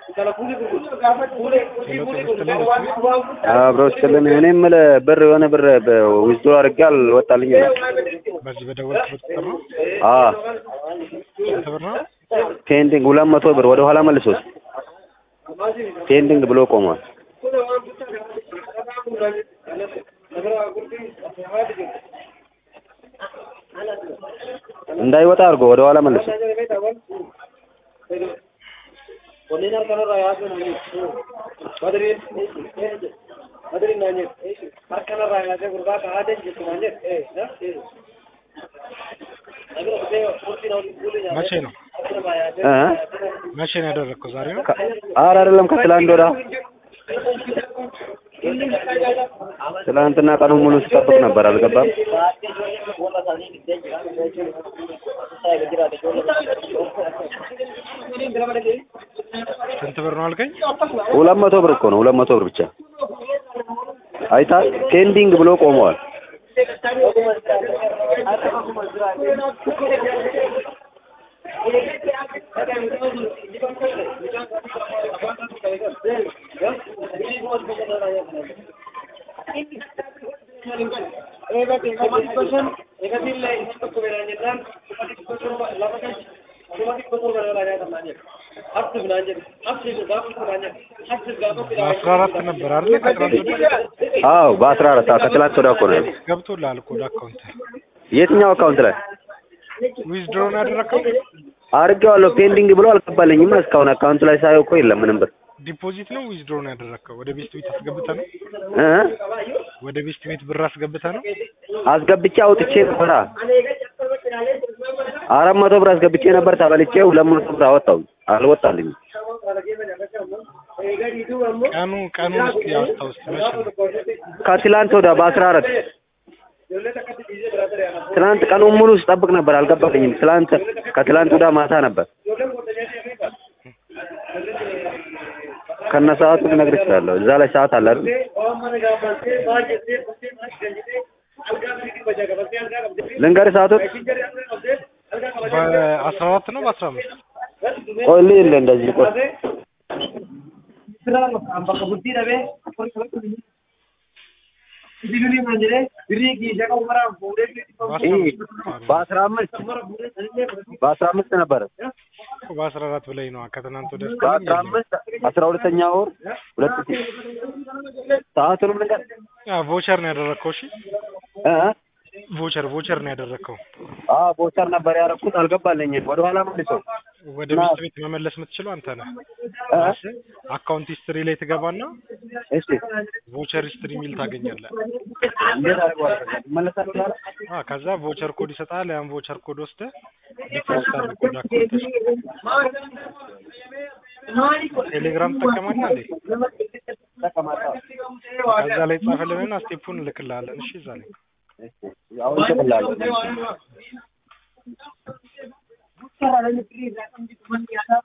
አብሮ ስትልን እኔ የምልህ ብር የሆነ ብር ዊዝድሮ አድርጌ አልወጣልኝም። በዚህ በደወልክበት ቁጥር ነው? አዎ ስንት ብር ነው? ፔንዲንግ ሁለት መቶ ብር ወደ ኋላ መልሶት ፔንዲንግ ብሎ ቆሟል። እንዳይወጣ አድርጎ ወደ ኋላ መልሶ መቼ ነው እ መቼ ነው ያደረግከው? ዛሬ ነው? ኧረ አይደለም ከትላንት ወዲያ ትላንትና ቀኑን ሙሉ ስጠብቅ ነበር፣ አልገባም። ስንት ብር ነው አልከኝ? ሁለት መቶ ብር እኮ ነው፣ ሁለት መቶ ብር ብቻ አይታ ፔንዲንግ ብሎ ቆመዋል። በአስራ አራት ነበር አይደል? ከትናንት ወዲያ አዎ በአስራ አራት ከትላንት ወዲያ እኮ ነው ያለው። ገብቶልሃል እኮ ለአካውንት የትኛው አካውንት ላይ ዊዝድሮ ነው ያደረግከው? አድርጌዋለሁ? ፔንዲንግ ብሎ አልገባልኝም እስካሁን። አካውንት ላይ ሳየው እኮ የለም ምንም ብር ዲፖዚት ነው ዊዝድሮ ነው ያደረግከው? ወደ ቤስት ቤት አስገብተህ ነው? እ ወደ ቤስት ቤት ብር አስገብተህ ነው? አስገብቼ አውጥቼ ነበራ አራት መቶ ብር አስገብቼ ነበር ተበልቼ ሁለት መቶ ብር አወጣው አልወጣልኝም። ቀኑ ቀኑን እስኪ አስታውስ። መቼ ነው? ከትላንት ወዲያ በአስራ አራት ትናንት ቀኑን ሙሉ ስጠብቅ ነበር አልገባልኝም። ትላንት ከትላንት ወዲያ ማታ ነበር ከነ ሰዓቱ ልነግርህ እችላለሁ። እዛ ላይ ሰዓት አለ አይደል? ልንገርህ ሰዓቱን በአስራ አራት ነው በአስራ አምስት ቆይ ልሂድ እንደዚህ ቆይ በአስራ አምስት በአስራ አምስት ነበረ በአስራ አራት በላይ ነው ከትናንት ወደ በአስራ አምስት አስራ ሁለተኛ ወር ሁለት ሺህ ሰዓቱንም ልንገርህ ቮቸር ነው ያደረግከው? እሺ እ ቮቸር ቮቸር ነው ያደረግከው። አዎ ቦቸር ነበር ያደረኩት አልገባልኝም። ወደ ኋላ መልሰው ወደ ቤስት ቤት መመለስ የምትችለው አንተ ነህ። እ አካውንት ሂስትሪ ላይ ትገባና እሺ ቮቸር ሂስትሪ የሚል ታገኛለህ። እንዴት አድርገዋለሁ እመለሳለሁ ወደ ኋላ አዎ ከዛ ቮቸር ኮድ ይሰጣል። ያን ቮቸር ኮድ ወስደህ ዲፖዚት አድርግ ወደ አካውንት። ቴሌግራም ትጠቀማለህ እንዴ? ተቀማጣ ከዛ ላይ ጻፈልንና ስቴፑን እልክልሃለን። እሺ እዛ ላይ አሁን እልክልሃለሁ